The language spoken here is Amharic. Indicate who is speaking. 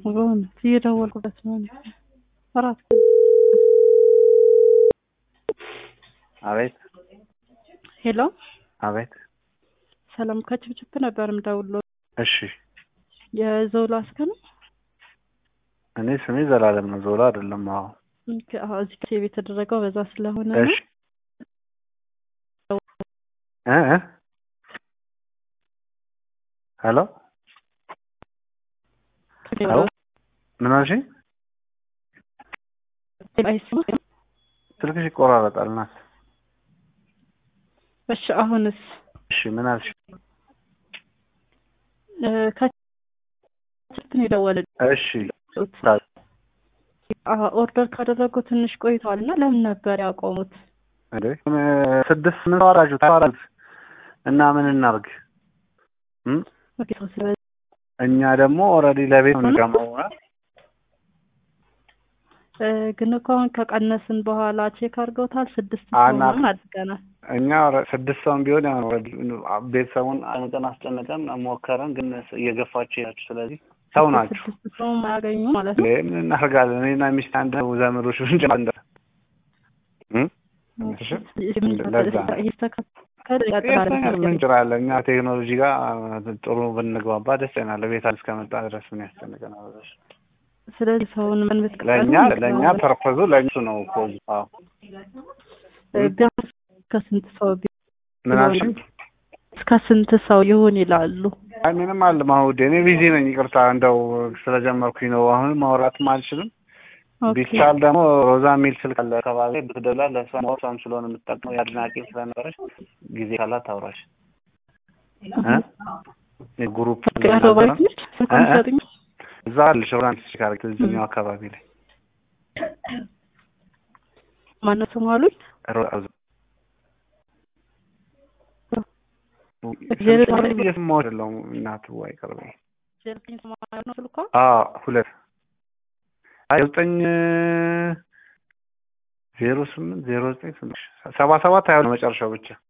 Speaker 1: በእውነት እየደወልኩበት ነው። እኔ እራት
Speaker 2: አቤት
Speaker 1: ሄሎ፣
Speaker 2: አቤት።
Speaker 1: ሰላም ከችብችብ ነበር የምደውለው።
Speaker 2: እሺ
Speaker 1: የዞላ እስከ ነው
Speaker 2: እኔ ስሜ ዘላለም ነው፣ ዞላ አይደለም። አዎ
Speaker 1: አዎ፣ እዚህ ሴቭ የተደረገው በዛ ስለሆነ ነው።
Speaker 2: እሺ እ እ ሄሎ ሄሎ ምን አልሽኝ?
Speaker 1: አይሰማም?
Speaker 2: ስልክሽ ይቆራረጣል። ናት
Speaker 1: እሺ፣ አሁንስ
Speaker 2: እሺ ምን አልሽ?
Speaker 1: እ ከችብችብ ነው የደወሉት።
Speaker 2: እሺ
Speaker 1: አዎ፣ ኦርደር ካደረጉ ትንሽ ቆይተዋል እና ለምን ነበር ያቆሙት?
Speaker 2: እንዴ ስድስት ምን ተዋራጁ ተዋራጁ እና ምን እናርግ? እም
Speaker 1: ኦኬ፣ ሰው ስለዚህ
Speaker 2: እኛ ደግሞ ኦልሬዲ ለቤት ነው ገመውና
Speaker 1: እ ግን እኮ አሁን ከቀነስን በኋላ ቼክ አድርገውታል። ስድስት ሰው
Speaker 2: አና-
Speaker 1: ምናምን አድርገናል።
Speaker 2: እኛ ስድስት ሰውም ቢሆን ያው ኦልሬዲ ቤተሰቡን አንቀን አስጨንቀን ሞከረን፣ ግን እየገፋችሁ ያችሁ ስለዚህ ሰው ናችሁ።
Speaker 1: ስድስት ሰው ማያገኙ ማለት ነው።
Speaker 2: እንዴ ምን እናደርጋለን? እኔና ሚስት አንድ ዘመዶች ብንጭ እንደ እም እሺ ለዛ
Speaker 1: ይስተካከል ይቀጥላል።
Speaker 2: የት ምን እንችላለን? እኛ ቴክኖሎጂ ጋር ጥሩ ብንግባባ ደስ ይለናል። ቤት እስከመጣ ድረስ ምን ያስጨንቀናል? እሺ
Speaker 1: ስለዚህ ሰውን ምን ብትቀበሉ
Speaker 2: ለእኛ ለእኛ ፐርፐዙ ለእሱ ነው እኮ አዎ
Speaker 1: ቢያንስ ከስንት ሰው ቢ-
Speaker 2: ምን አልሽኝ?
Speaker 1: እስከ ስንት ሰው ይሁን ይላሉ?
Speaker 2: አይ ምንም አለ ማውዴ እኔ ቢዚ ነኝ። ይቅርታ እንደው ስለጀመርኩኝ ነው። አሁን ማውራትም አልችልም።
Speaker 1: ኦኬ
Speaker 2: ቢቻል ደግሞ ሮዛ የሚል ስልክ አለ አካባቢ ብትደውላ ለእሷ እሷም ስለሆነ የምትጠቅመው የአድናቂ ስለነበረች ጊዜ ካላት ታውራሽ እ ግሩፕ
Speaker 1: አቶ ባይትሽ ስልኩን
Speaker 2: እ?
Speaker 1: ይሰጡኝ።
Speaker 2: እዛ አለሽ ብራንች ሲካረክ እዚህኛው አካባቢ ላይ
Speaker 1: ማነው ስሙ አሉኝ?
Speaker 2: ሮ-
Speaker 1: ዜሮ
Speaker 2: ስልክ እየሰማሁሽ አይደለሁም እናቱ አይቀርበኝ
Speaker 1: ዘጠኝ ሰማንያ ነው ስልኳ።
Speaker 2: አዎ ሁለት አይ ዘጠኝ ዜሮ ስምንት ዜሮ ዘጠኝ ስምንት ሰባ ሰባት ሀያ መጨረሻው ብቻ